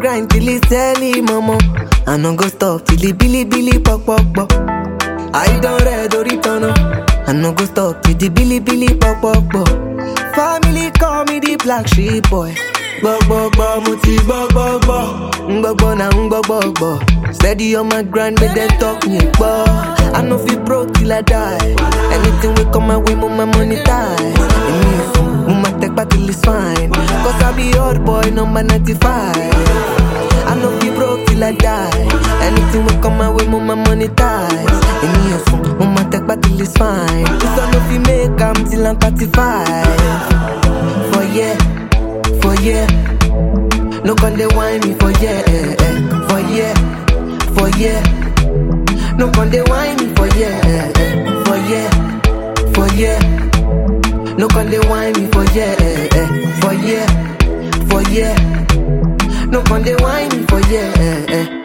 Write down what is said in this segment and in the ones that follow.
grind till it's early, mama. I no go stop till it billy billy pop pop pop. I don't red or return I no go stop till the billy billy pop pop pop. Family call me the black sheep boy. Gbogbogbò mo ti gbogbogbò. Ngbogbo na ngbogbogbò. Steady on my grind, but then talk me gbọ́. I no fit broke till I die. Anything we come my way, mo my money tie. Èmi ò fún, mo máa tẹpá till it's fine. Cause I be old boy number 95. I no fit broke till I die. Anything we come my way, mo my money ties. Èmi ò fún, mo máa tẹpá till it's fine. Cause I no fit make am till I'm 35. For yeah, for yeah. No con dey whine me for yeah, eh, eh. for yeah, for yeah. No con dey whine me for yeah, eh, eh. for yeah, for yeah. No con dey whine me for yeah, eh, eh. for yeah, for yeah. No con dey whine me for yeah, eh, eh.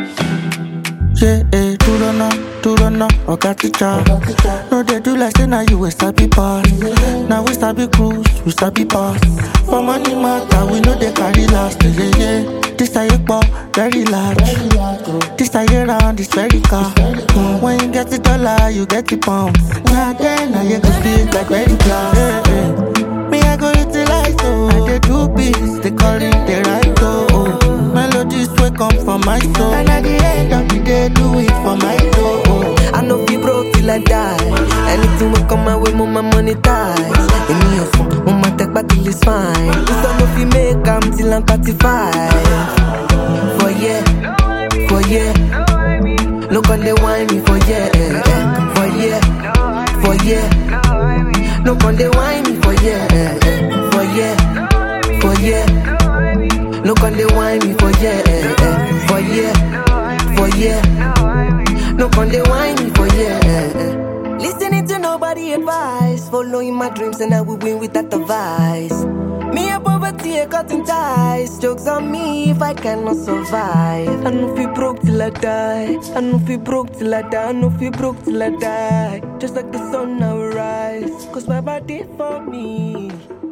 Yeah, eh, do don't know, do don't know, oga teacher. No, they do like say now you a sabi pass. Now we sabi cruise, we sabi pass. For money matter, we know they carry last. Yeah, yeah. This a year very large. This a year round, it's very car. Mm, when you get the dollar, you get the pound. Now then, now you go speak like very class. Yeah, yeah. Me, I go utilize, oh. I dey do beats, they call it the right, oh. oh. Melodies wey come from my soul. And at the end of the day, do it for my soul. I no fit broke till I die. Anything will come my way, mo my money ties. Èmi ò fún, mo máa tẹpá till it's fine. Cause I no fit make am till I'm 35. For yeah, for yeah. No con dey whine me for yeah, eh, eh. for yeah, for yeah. No con dey whine me for yeah, eh, eh. for yeah, for yeah. No con dey whine me for yeah, eh, eh. for yeah, for yeah. No con dey whine me for yeah. eh, eh. Listening to nobody advice, following my dreams and I will win without advice. Me a poverty, a cutting ties. Jokes on me if I cannot survive. I no feel broke till I die. I no feel broke till I die. I no feel broke till I die. Just like the sun I will rise. Cause my body for me.